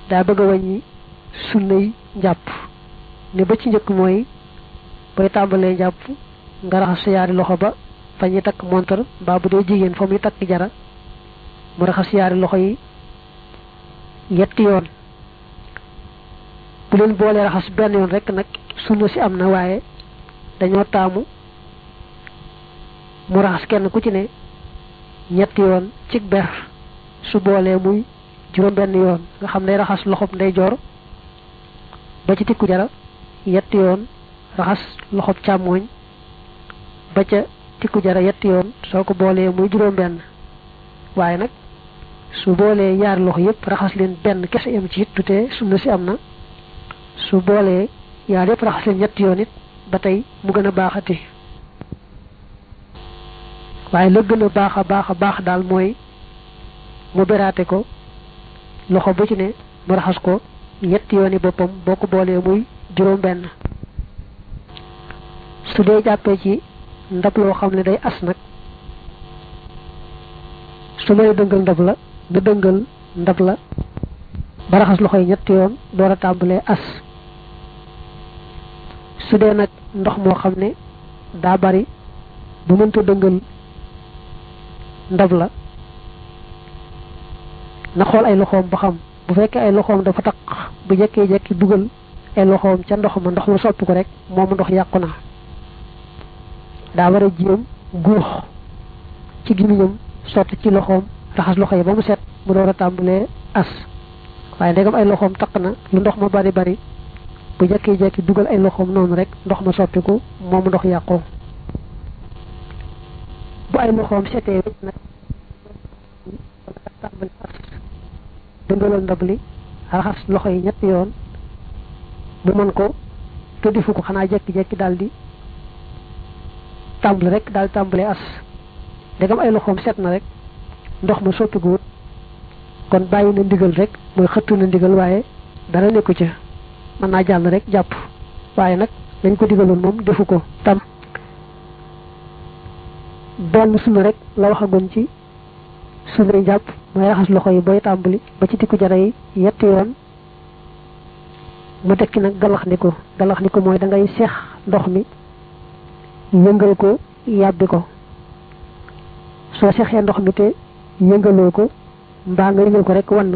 daa bëgg a wàññi sunnay njàpp ne ba ci njëkk mooy bay tàmbalee njàpp nga raxas sa yaari loxo ba fa ñuy takk montar mbaa bu dee jigéen fa muy takk jara mu raxas yaari loxo yi yetti yoon bu leen boolee raxas benn yoon rek nag sunna si am na waaye dañoo taamu mu raxas kenn ku ci ne ñetti yoon ci ber su boolee muy juróom benn yoon nga xam ne raxas loxob ndeyjoor ba ci tikku jara yetti yoon raxas loxob càmmooñ ba ca tikku jara yetti yoon soo ko boolee muy juróom benn waaye nag su boolee yaari loxo yépp raxas leen benn kese yam ci it tutee sunna si am na su boolee yaar yépp raxas leen ñetti yoon it ba tey mu gën a baaxati waaye la gën a baax a baax a baax daal mooy mu beraate ko loxo bu ci ne mu raxas ko ñetti yooni boppam boo ko boolee muy juróom benn su dee jàppee ci ndab loo xam ne day as nag su may dëngal ndab la nga dëngal ndab la ba raxas loxo yi ñetti yoon door a tàmbalee as su dee nag ndox moo xam ne daa bari bu mënta dëngal ndab la na xool ay loxoom ba xam bu fekkee ay loxoom dafa taq bu jekkee jekki dugal ay loxoom ca ndox ma ndox ma soppi ko rek moomu ndox yàqu na daa war a jéem guux ci gimiñam sotti ci loxoom raxas loxo yi ba mu set mu door a tàmbalee as waaye ndegam ay loxoom taq na lu ndox ma bari bari bu jekkee jekki dugal ay loxoom noonu rek ndox ma soppiku moomu ndox yàqu bu ay loxoom setee wécc nag tàmbali as dëngalal ndab li raxas loxo yi ñetti yoon mu mën ko te defu ko xanaa jekki-jekki daal di tàmbali rek daal tàmbalee as ndegam ay loxoom set na rek ndox ma soppikuwut kon bàyyi na ndigal rek mooy xëttu na ndigal waaye dara nekku ca mën naa jàll rek jàpp waaye nag dañ ko digaloon moom defu ko tam benn sunna rek la waxagoon ci sunna jàpp mooy raxas loxo yi booy tàmbali ba ci tikku jara yi yetti yoon mu tekki nag galax ni ko galax ni ko mooy da ngay seex ndox mi yëngal ko yàbbi ko soo seexee ndox mi te yëngaloo ko mbaa nga yëngal ko rek wann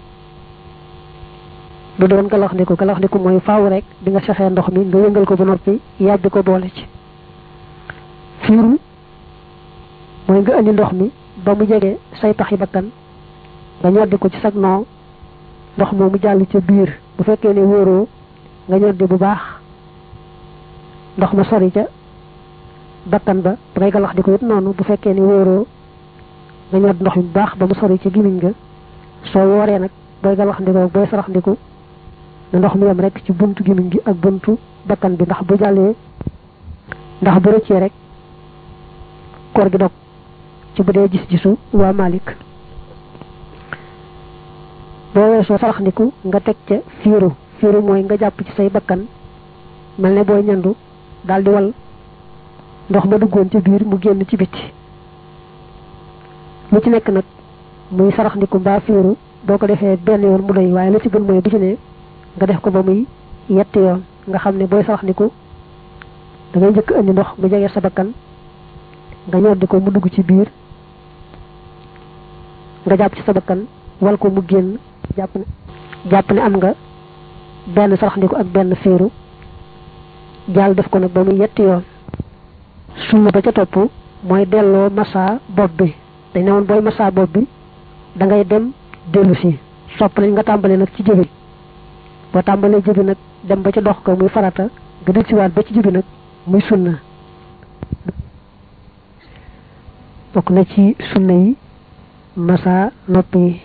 du doon galax ni ko galax ni ko mooy faaw rek bi nga seexee ndox mi nga yëngal ko ba noppi yàbbi ko boole ci fiiru mooy nga indi ndox mi ba mu jege say taxi bakkan nga ñoddi ko ci sag noo ndox moomu jàll ca biir bu fekkee ne wóoroo nga ñoddi bu baax ndox ma sori ca bakkan ba ba ngay galax di ko it noonu bu fekkee ne wóoroo nga ñoddi ndox mi bu baax ba mu sori ca gimiñ nga soo wooree nag booy galax ndiko booy sarax ndiku na ndox mi yem rek ci buntu gimiñ gi ak buntu bakkan bi ndax bu jàllee ndax bu rëccee rek koor gi dog ci bu dee gis-gisu waa Malik boo weesoo sarax ndiku nga teg ca fiiru fiiru mooy nga jàpp ci say bakkan mel ne booy ñandu daal di wal ndox ma duggoon ci biir mu génn ci biti lu ci nekk nag muy sarax ndiku mbaa fiiru boo ko defee benn yoon mu doy waaye lu ci gën mooy bu ci ne nga def ko ba muy yetti yoon nga xam ne booy sarax ndiku da ngay njëkk indi ndox mu jege sa bakkan nga ñoddi ko mu dugg ci biir nga jàpp ci sa bakkan wal ko mu génn jàpp ne jàpp ne am nga benn saraxndiku ak benn féeru jàll def ko nag ba muy yetti yoon sunna ba ca topp mooy delloo massa bopp bi dañ ne woon booy massa bopp bi da ngay dem dellu si sopp nañ nga tàmbale nag ci jëbi boo tàmbalee jëbi nag dem ba ca dox ko muy farata nga del siwaat ba ci jëbi nag muy sunna bokk na ci sunna yi massa nopp yi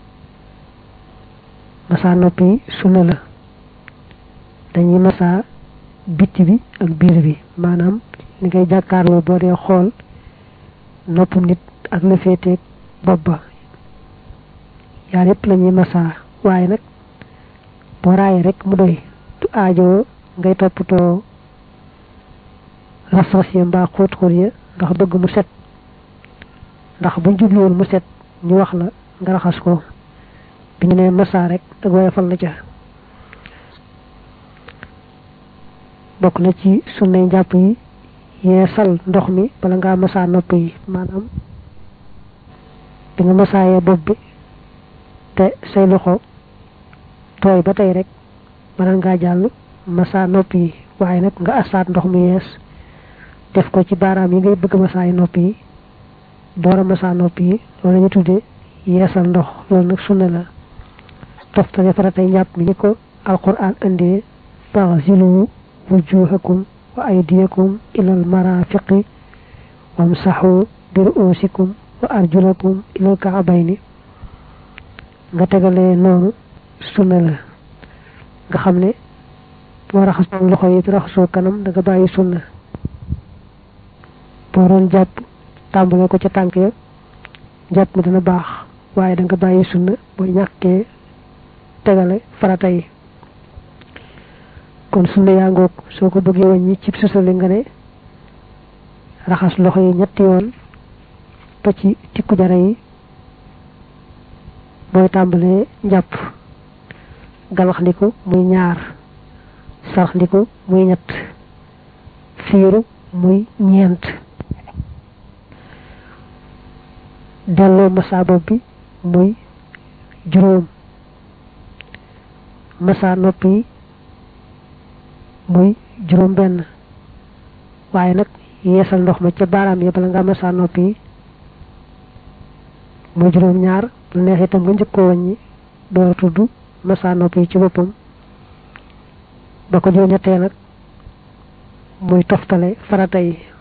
massa nopp yi sunna la dañuy massa bitti bi ak biir bi maanaam ni ngay jàkkaarloo boo dee xool noppum nit ak la féeteeg bopp ba yaar yépp la ñuy massa waaye nag boo raayee rek mu doy du aajo ngay toppatoo ras-ras ya mbaa xóot-xóot ya ndax bëgg mu set ndax buñ jubluwoon mu set ñu wax la nga raxas ko bi ñu ne masa rek ak woyofal la ca bokk na ci sunnay njàpp yi yeesal ndox mi bala ngaa masa nopp yi maanaam bi nga masaayee bopp bi te say loxo tooy ba tey rek bala ngaa jàll masa nopp yi waaye nag nga asaat ndox mu yees def ko ci baaraam yi ngay bëgg masaay nopp yi door a masa nopp yi loolu ñu tudde yeesal ndox loolu nag sunna la toftale faratay njàpp mi ni ko alquran indee faghsilu wujuhakum wa aydiyakum ilal marafiqi wamsahu bi ru'usikum wa arjulakum ilal ka'bayni nga tegalee noonu sunna la nga xam ne boo raxasoo loxo yi raxasoo kanam da nga bàyyi sunna boo doon jàpp tàmbale ko ca tànk ya jàpp mi dana baax waaye da nga bàyyi sunna boo ñàkkee tegale farata yi kon sunna yaa ngoog soo ko bëggee wàññi cib susali nga ne raxas loxo yi ñetti yoon ba ci tikku jara yi booy tàmbalee njàpp galax ndiku muy ñaar sarax ndiku muy ñett fiiru muy ñeent delloo masa bopp bi muy juróom masa nopp yi muy juróom benn waaye nag yeesal ndox ma ca baaraam yi bala nga masa nopp yi muy juróom ñaar bu neex itam nga njëkkoo wàññi door tudd masa nopp yi ci boppam ba ko juróom ñettee nag muy toftale farata yi